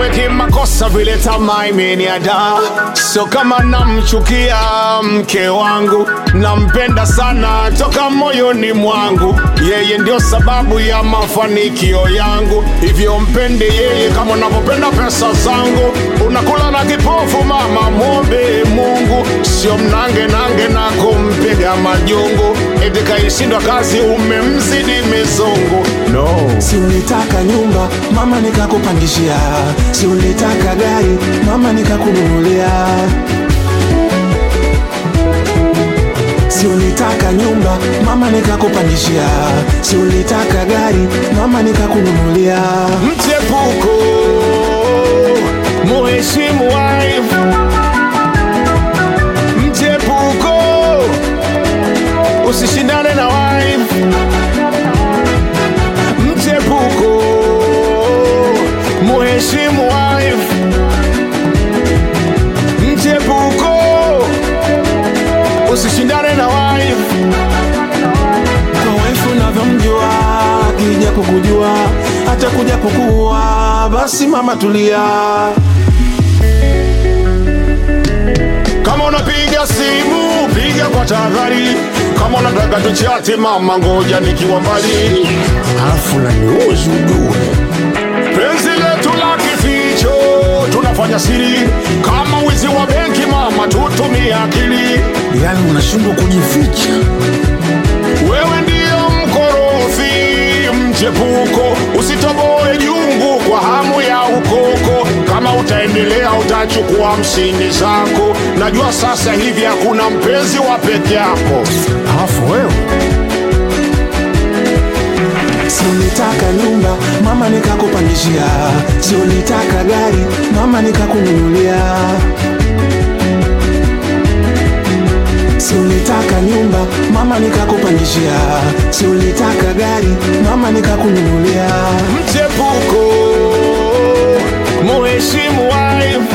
iwe kimakosa vile tamaa imeniada. Sio kama namchukia mke wangu, nampenda sana toka moyoni mwangu. Yeye ndio sababu ya mafanikio yangu, hivyo mpende yeye kama unavyopenda pesa zangu. Unakula na kipofu mama, mwombe Mungu, sio mnange nange na kumpiga majungu. Eti kaishindwa kazi, umemzidi mizungu. No. Si ulitaka nyumba mama nikakupangishia, si ulitaka gari mama nikakununulia, si ulitaka nyumba mama nikakupangishia, si ulitaka gari mama nikakununulia. Mchepuko, muheshimu wife. Mchepuko, usishindane na wife. Mchepuko, muheshimu wife. Mchepuko, usishindane na wife. Kwa wife unavyomjua, akija kukujua hata kuja kukuua, basi mama tulia. Kama unapiga simu piga kwa tahadhari, kama unataka tuchati mama, ngoja nikiwa mbali, Alafu naniuzi ujue penzi letu la kificho tunafanya siri, kama wizi wa benki mama, tutumie akili. yani unashindwa kujificha. Wewe ndiyo mkorofi mchepuko, usitoboe jungu kwa hamu ya ukoko. Kama utaendelea utachukua hamsini zako. Najua sasa hivi hakuna mpenzi wa peke yako. Alafu wewe si ulitaka nyumba mama nikakupangishia, si ulitaka gari mama nikakununulia, si ulitaka nyumba mama nikakupangishia, si ulitaka gari mama nikakununulia. Mchepuko, muheshimu wife.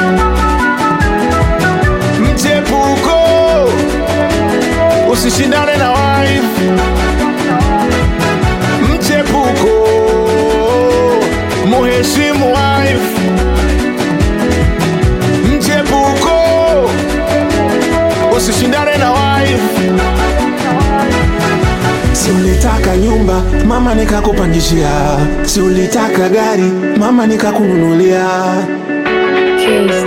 Mchepuko, usishindane na wife. Mchepuko, muheshimu wife. Mchepuko, usishindane na wife. Si ulitaka nyumba mama nikakupangishia, si ulitaka gari mama nikakununulia. Case